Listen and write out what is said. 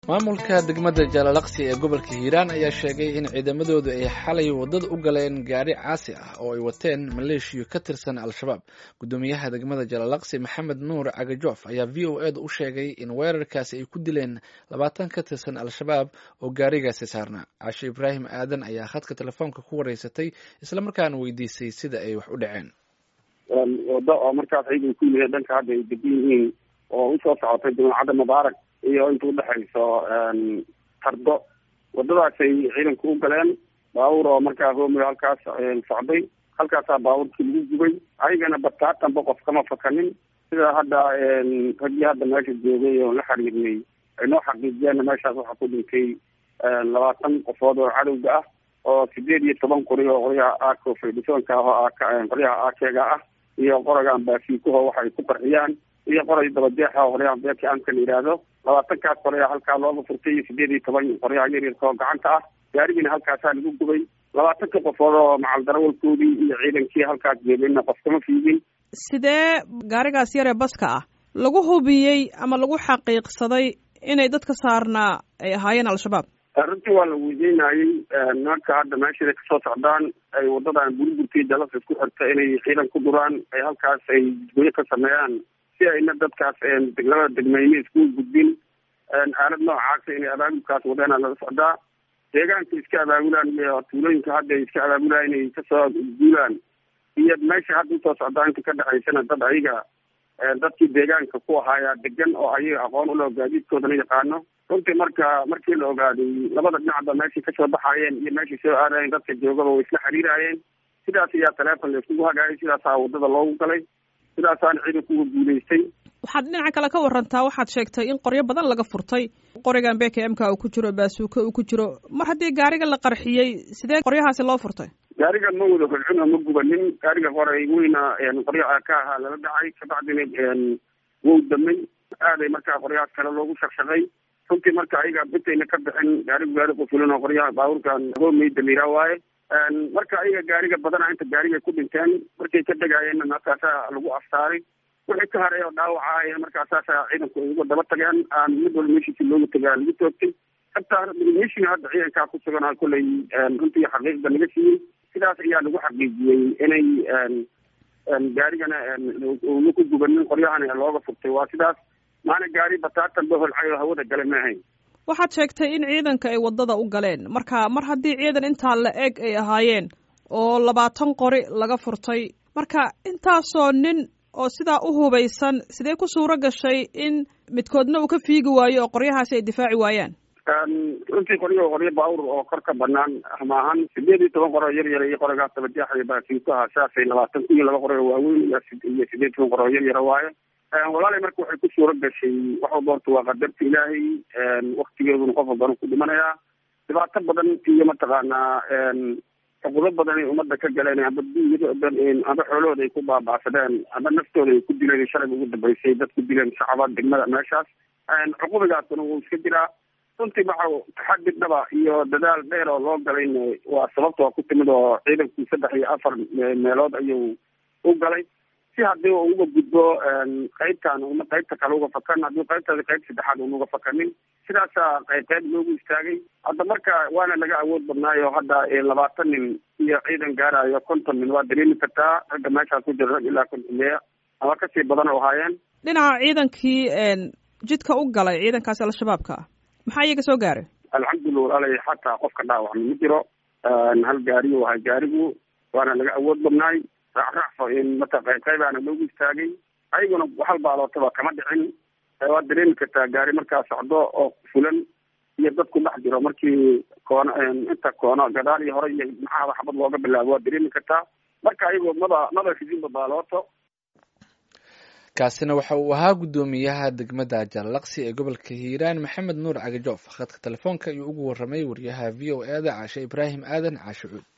maamulka degmada jaalalaqsi ee gobolka hiiraan ayaa sheegay in ciidamadoodu ay xalay wadada u galeen gaari caasi ah oo ay wateen maleeshiyo ka tirsan al-shabaab guddoomiyaha degmada jaalalaqsi maxamed nuur cagajoof ayaa v o eeda u sheegay in weerarkaasi ay ku dileen labaatan ka tirsan al-shabaab oo gaarigaasi saarnaa cashe ibraahim aadan ayaa khadka telefoonka ku wareysatay islamarkaana weydiisay sida ay wax u dhaceen wado oo markaas ciidan ku yimid dhanka hadda ay degan yihiin oo usoo socotay jamacadda mubaarak iyo inta udhexayso tardo wadadaasay ciidanku u galeen baabuur oo markaa roomiyo halkaas socday halkaasaa baabuurkii lagu gubay ayagana bataatanba qof kama fakanin sida hadda raggii hadda meesha joogay oo la xiriirnay ay noo xaqiijiyeenna meeshaas waxaa ku dhintay labaatan qofood oo cadowga ah oo sideed iyo toban qori oo qoryaha aako fedhisonka ah oo qoryaha aakeega ah iyo qoragan baasiikuho waxay ku qarxiyaan iyo qoray dabajeexa qoryaha beerka amka la yidhaahdo labaatankaas qoryaa halkaa looga furtay iyo sideed iyo toban qoryaha yaryarka oo gacanta ah gaarigiina halkaasaa lagu gubay labaatanka qofood oo macal darawalkoodii iyo ciidankii halkaas joogayna qof kama fiigin sidee gaarigaas yaree baska ah lagu hubiyey ama lagu xaqiiqsaday inay dadka saarnaa ay ahaayeen al-shabaab runtii waa la weydiinayey nimanka hadda meeshaday kasoo socdaan ay wadadan burburkii dalasa isku xirta inay ciidan ku duraan ay halkaas ay jidgoyo ka sameeyaan si ayna dadkaas labada degmeyne isku gudbin aalad noocaasa inay abaabulkaas wadeena laga socdaa deegaanka iska abaabulaan iyo tuulooyinka hadda iska abaabulaan inay kasoo guulaan iyo meesha hadda usoo socdaa inta ka dhexaysana dad ayaga dadkii deegaanka ku ahaayaa degan oo ayaga aqoon ulo gaadiidkoodana yaqaano runtii marka markii la ogaaday labada dhinacba meeshay kasoo baxaayeen iyo meeshay soo aadayeen dadka joogaba way isla xiriiraayeen sidaas ayaa taleefon la iskugu hagaayay sidaasaa wadada loogu galay sidaasaana ciidanku uga guulaystay waxaad dhinaca kale ka warantaa waxaad sheegtay in qoryo badan laga furtay qorigan b k m ka uu ku jiro baasuuka uu ku jiro mar haddii gaariga la qarxiyey sidee qoryahaasi loo furtay gaariga ma wada holcin oo ma gubanin gaariga qoray weyna qoryo ka ahaa lala dhacay kabacdina wow damay aaday markaa qoryahaas kale loogu shaqshaqay runtii marka ayaga bitayna ka bixin gaarigu gaari qufulin oo qoryaha baabuurkan hoomey damiira waaye marka ayaga gaariga badana inta gaariga ku dhinteen markay ka degaayeenna markaasaa lagu aftaaray wixii ka haray oo dhaawaca markaasaasa ciidanku ay uga daba tageen aan mid walba meeshiisi looga tagaa lagu toogtay hataa meeshina hadda ciidankaa ku sugan kollay runtii xaqiiqda naga siiyey sidaas ayaa lagu xaqiijiyey inay gaarigana una ku gubanin qoryahana looga furtay waa sidaas maana gaari bataatan ba holcay oo hawada gale ma ahayn waxaad sheegtay in ciidanka ay waddada u galeen marka mar haddii ciidan intaa la eg ay ahaayeen oo labaatan qori laga furtay marka intaasoo nin oo sidaa u hubaysan sidee ku suuro gashay in midkoodna uu ka fiigi waayo oo qoryahaasi ay difaaci waayaan runtii qoryo qoryo baawur oo kor ka banaan maahan sideed iyo toban qor oo yar yara iyo qorigaas dabajeexa iyo baasiinkaha saasay labaatan kun iyo laba qor oo waaweyn iyo sideed toban qor oo yar yara waaye walaalay marka waxay ku suuro gashay waxuu doorta waa qadarta ilaahay waktigeeduna qof walbana ku dhimanayaa dhibaato badan iyo mataqaanaa xuquudo badan ay umada ka galeen amba amba xoolahooda ay ku baabacsadeen amba naftooda ay ku dileen shalay ugu dambeysay dad ku dileen shacaba degmada meeshaas cuqubigaasuna wuu iska jiraa runtii waxa taxadi dhaba iyo dadaal dheer oo loo galayna waa sababta waa ku timid oo ciidanku saddex iyo afar meelood ayuu u galay si haddii u uga gudbo qaybtan una qaybta kale uga fakan haddii qaybtaasi qayb saddexaad una uga fakanin sidaasaa qayb qayb loogu istaagay hadda marka waana laga awood badnaayo hadda labaatan nin iyo ciidan gaarayo konton nin waa dareemi kartaa ragga meeshaas ku jira rag ilaa konton meya ama kasii badan oo ahaayeen dhinaca ciidankii jidka u galay ciidankaasi al-shabaabka ah maxaa iyaga soo gaaray alxamdulillah walaalay xataa qofka dhaawacma ma jiro hal gaari u ahay gaarigu waana laga awood badnaay racracfa mata qayb qaybaana loogu istaagay ayaguna hal baalootaba kama dhicin waad dareemi kartaa gaari markaa socdo oo fulan iyo dadku dhex jiro markii koono inta koono gadaal iyo hore iyo maxaaba xabad looga bilaabo waad dareemi kartaa marka ayagoo maba maba fidinba baalooto kaasina waxa uu ahaa guddoomiyaha degmada jaalaqsi ee gobolka hiiraan maxamed nuur cagajoof khadka telefoonka ayuu ugu waramay wariyaha v o e da caashe ibraahim aadan caashe cuud